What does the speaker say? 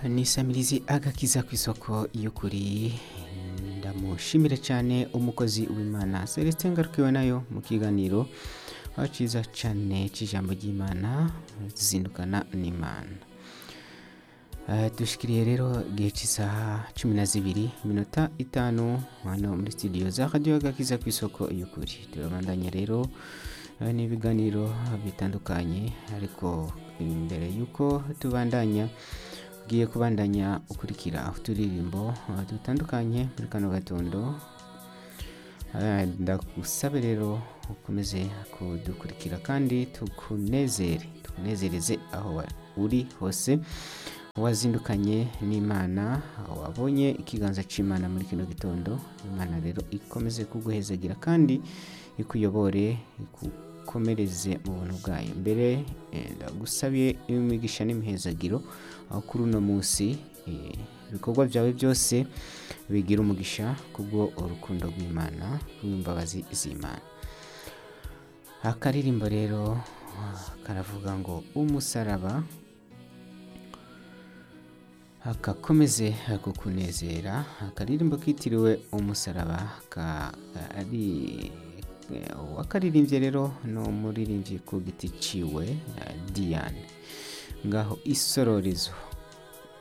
ni samirizi agakiza ku isoko y'ukuri ndamushimira cyane umukozi w'imana celestin ngarukiwe nayo mu kiganiro aho cyiza cyane cy'ijambo ry'imana zindukana n'imana Eh, dushikiriye rero igihe cy'isaha cumi na zibiri iminota itanu hano muri studio za radiyo agakiza ku isoko y'ukuri turabandanya rero eh, n'ibiganiro bitandukanye ariko imbere y'uko tubandanya ugiye kubandanya ukurikira uturirimbo eh, dutandukanye muri kano gatondo Eh, ndagusabe rero ukomeze kudukurikira kandi tukunezere tukunezereze aho wa- uri hose wazindukanye n'imana wabonye ikiganza cy'imana muri kino gitondo imana rero ikomeze kuguhezagira kandi ikuyobore ikukomereze mu buntu bwayo mbere eh, ndagusabiye imigisha n'imihezagiro aho kuri uno munsi eh, ibikorwa byawe byose bigira umugisha kubwo urukundo rw'imana rw'imbabazi z'imana akaririmbo rero ah, karavuga ngo umusaraba akakomeze kukunezera akaririmbo kitiriwe umusaraba ka ari wakaririmbye rero ni umuririmbyi ku giti ciwe eh, diane ngaho isororezo